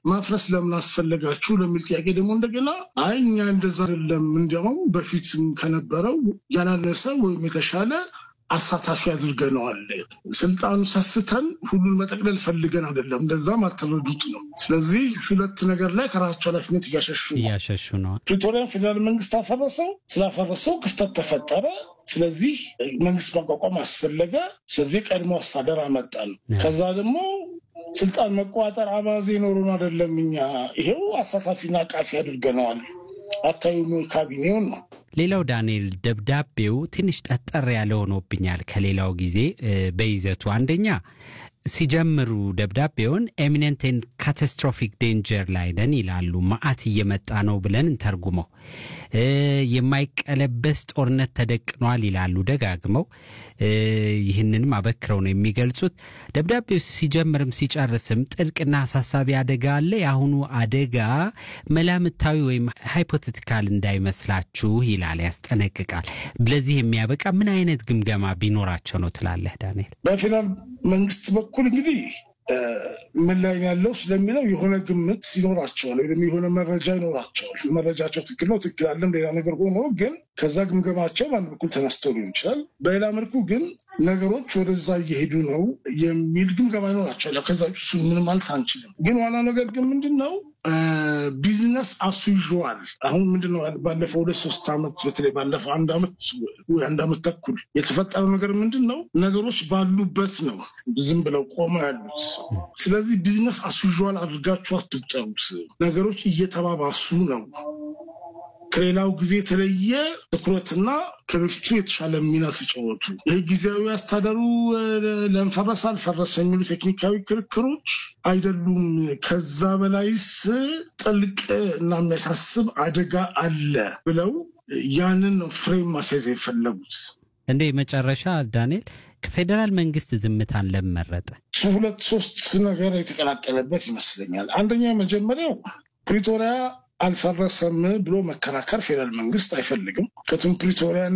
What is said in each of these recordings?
ማፍረስ ለምን አስፈለጋችሁ ለሚል ጥያቄ ደግሞ እንደገና አይ እኛ እንደዛ አይደለም፣ እንዲያውም በፊትም ከነበረው ያላነሰ ወይም የተሻለ አሳታፊ አድርገነዋል። ስልጣኑ ሰስተን ሁሉን መጠቅለል ፈልገን አይደለም፣ እንደዛም አልተረዱት ነው። ስለዚህ ሁለት ነገር ላይ ከራሳቸው ኃላፊነት እያሸሹ ነው። እያሸሹ ነው። ፕሪቶሪያን ፌዴራል መንግስት አፈረሰው። ስላፈረሰው ክፍተት ተፈጠረ። ስለዚህ መንግስት ማቋቋም አስፈለገ። ስለዚህ ቀድሞ አስተዳደር አመጣን። ከዛ ደግሞ ስልጣን መቆጣጠር አባዜ ኖሮን አይደለም፣ እኛ ይሄው አሳታፊና አቃፊ አድርገነዋል። አታዩም ካቢኔውን ነው። ሌላው ዳንኤል ደብዳቤው ትንሽ ጠጠር ያለ ሆኖብኛል ከሌላው ጊዜ በይዘቱ አንደኛ ሲጀምሩ ደብዳቤውን ኤሚነንትን ካታስትሮፊክ ዴንጀር ላይ ነን ይላሉ። መዓት እየመጣ ነው ብለን እንተርጉመው። የማይቀለበስ ጦርነት ተደቅኗል ይላሉ ደጋግመው። ይህንንም አበክረው ነው የሚገልጹት። ደብዳቤው ሲጀምርም ሲጨርስም ጥልቅና አሳሳቢ አደጋ አለ። የአሁኑ አደጋ መላምታዊ ወይም ሃይፖቴቲካል እንዳይመስላችሁ ይላል፣ ያስጠነቅቃል። ለዚህ የሚያበቃ ምን አይነት ግምገማ ቢኖራቸው ነው ትላለህ ዳንኤል? በፌዴራል መንግስት በኩል እንግዲህ ምን ላይ ያለው ስለሚለው የሆነ ግምት ይኖራቸዋል ወይም የሆነ መረጃ ይኖራቸዋል። መረጃቸው ትክክል ነው ትክክል አለም ሌላ ነገር ሆኖ ግን ከዛ ግምገማቸው በአንድ በኩል ተነስተው ሊሆን ይችላል። በሌላ መልኩ ግን ነገሮች ወደዛ እየሄዱ ነው የሚል ግምገማ ይኖራቸዋል። ከዛ እሱ ምን ማለት አንችልም። ግን ዋና ነገር ግን ምንድን ነው ቢዝነስ አስዩዥዋል አሁን ምንድነው ባለፈው ሁለት ሶስት ዓመት በተለይ ባለፈው አንድ ዓመት ወይ አንድ ዓመት ተኩል የተፈጠረው ነገር ምንድን ነው? ነገሮች ባሉበት ነው ዝም ብለው ቆመው ያሉት። ስለዚህ ቢዝነስ አስዩዥዋል አድርጋችሁ አትቁጠሩት። ነገሮች እየተባባሱ ነው። ከሌላው ጊዜ የተለየ ትኩረትና ከበፊቱ የተሻለ ሚና ተጫወቱ። ይህ ጊዜያዊ አስተዳደሩ ለንፈረስ አልፈረሰ የሚሉ ቴክኒካዊ ክርክሮች አይደሉም። ከዛ በላይስ ጥልቅ እና የሚያሳስብ አደጋ አለ ብለው ያንን ነው ፍሬም ማስያዝ የፈለጉት። እንደ መጨረሻ ዳንኤል ከፌዴራል መንግስት ዝምታን ለመረጠ ሁለት ሶስት ነገር የተቀላቀለበት ይመስለኛል። አንደኛ መጀመሪያው ፕሪቶሪያ አልፈረሰም ብሎ መከራከር ፌዴራል መንግስት አይፈልግም። ከቱም ፕሪቶሪያን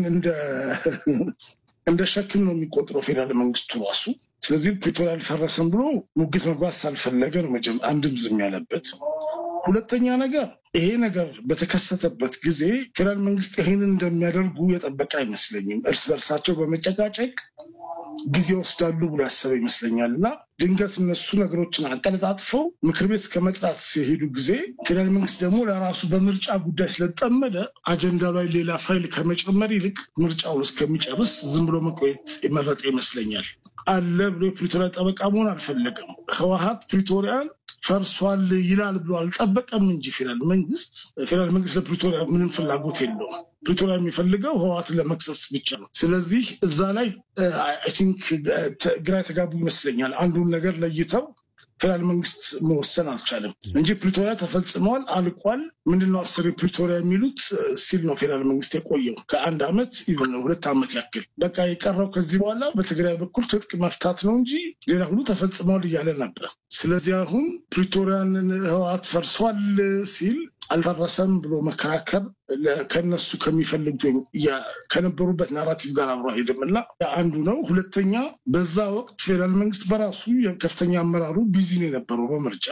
እንደ ሸክም ነው የሚቆጥረው ፌዴራል መንግስቱ ራሱ። ስለዚህ ፕሪቶሪያ አልፈረሰም ብሎ ሙግት መግባት ሳልፈለገ ነው አንድም ዝም ያለበት። ሁለተኛ ነገር ይሄ ነገር በተከሰተበት ጊዜ ፌዴራል መንግስት ይሄንን እንደሚያደርጉ የጠበቀ አይመስለኝም። እርስ በርሳቸው በመጨቃጨቅ ጊዜ ወስዳሉ ብሎ ያሰበ ይመስለኛል እና ድንገት እነሱ ነገሮችን አቀለጣጥፈው ምክር ቤት ከመጥራት ሲሄዱ ጊዜ ፌዴራል መንግስት ደግሞ ለራሱ በምርጫ ጉዳይ ስለጠመደ አጀንዳ ላይ ሌላ ፋይል ከመጨመር ይልቅ ምርጫውን እስከሚጨርስ ዝም ብሎ መቆየት የመረጠ ይመስለኛል። አለ ብሎ የፕሪቶሪያ ጠበቃ መሆን አልፈለገም። ህወሀት ፕሪቶሪያን ፈርሷል ይላል ብሎ አልጠበቀም እንጂ ፌዴራል መንግስት ፌዴራል መንግስት ለፕሪቶሪያ ምንም ፍላጎት የለውም። ፕሪቶሪያ የሚፈልገው ህወሓትን ለመክሰስ ብቻ ነው። ስለዚህ እዛ ላይ አይ ቲንክ ግራ የተጋቡ ይመስለኛል። አንዱን ነገር ለይተው ፌዴራል መንግስት መወሰን አልቻለም እንጂ ፕሪቶሪያ ተፈጽመዋል፣ አልቋል። ምንድነው አስር ፕሪቶሪያ የሚሉት ሲል ነው ፌዴራል መንግስት የቆየው ከአንድ ዓመት ሁለት ዓመት ያክል። በቃ የቀረው ከዚህ በኋላ በትግራይ በኩል ትጥቅ መፍታት ነው እንጂ ሌላ ሁሉ ተፈጽመዋል እያለ ነበር። ስለዚህ አሁን ፕሪቶሪያን ህወሓት ፈርሷል ሲል አልፈረሰም ብሎ መከራከር ከነሱ ከሚፈልጉት ወይም ከነበሩበት ናራቲቭ ጋር አብሮ አይሄድም እና አንዱ ነው። ሁለተኛ በዛ ወቅት ፌዴራል መንግስት በራሱ ከፍተኛ አመራሩ ቢዚ ነው የነበረው በምርጫ።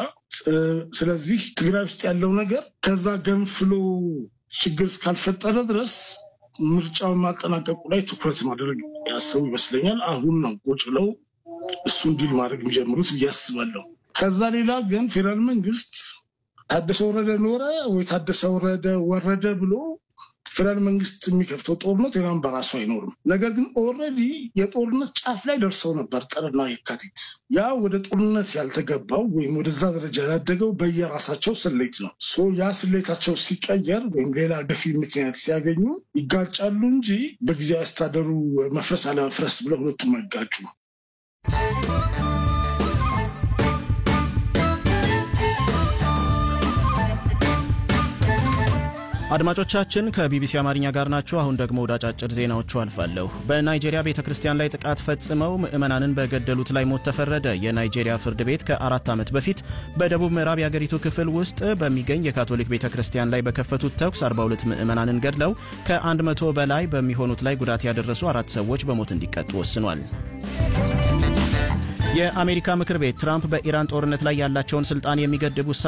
ስለዚህ ትግራይ ውስጥ ያለው ነገር ከዛ ገንፍሎ ችግር እስካልፈጠረ ድረስ ምርጫውን ማጠናቀቁ ላይ ትኩረት ማድረግ ያሰቡ ይመስለኛል። አሁን ነው ቁጭ ብለው እሱን ዲል ማድረግ የሚጀምሩት ብዬ አስባለሁ። ከዛ ሌላ ግን ፌዴራል መንግስት ታደሰ ወረደ ኖረ ወይ ታደሰ ወረደ ወረደ ብሎ ፌዴራል መንግስት የሚከፍተው ጦርነት ሌላም በራሱ አይኖርም። ነገር ግን ኦልሬዲ የጦርነት ጫፍ ላይ ደርሰው ነበር ጥርና የካቲት። ያ ወደ ጦርነት ያልተገባው ወይም ወደዛ ደረጃ ያላደገው በየራሳቸው ስሌት ነው። ሶ ያ ስሌታቸው ሲቀየር ወይም ሌላ ገፊ ምክንያት ሲያገኙ ይጋጫሉ እንጂ በጊዜያዊ አስተዳደሩ መፍረስ አለመፍረስ ብለው ሁለቱም አይጋጩ። አድማጮቻችን ከቢቢሲ አማርኛ ጋር ናችሁ። አሁን ደግሞ ወደ አጫጭር ዜናዎቹ አልፋለሁ። በናይጄሪያ ቤተ ክርስቲያን ላይ ጥቃት ፈጽመው ምዕመናንን በገደሉት ላይ ሞት ተፈረደ። የናይጄሪያ ፍርድ ቤት ከአራት ዓመት በፊት በደቡብ ምዕራብ የአገሪቱ ክፍል ውስጥ በሚገኝ የካቶሊክ ቤተ ክርስቲያን ላይ በከፈቱት ተኩስ 42 ምዕመናንን ገድለው ከ100 በላይ በሚሆኑት ላይ ጉዳት ያደረሱ አራት ሰዎች በሞት እንዲቀጡ ወስኗል። የአሜሪካ ምክር ቤት ትራምፕ በኢራን ጦርነት ላይ ያላቸውን ስልጣን የሚገድብ ውሳኔ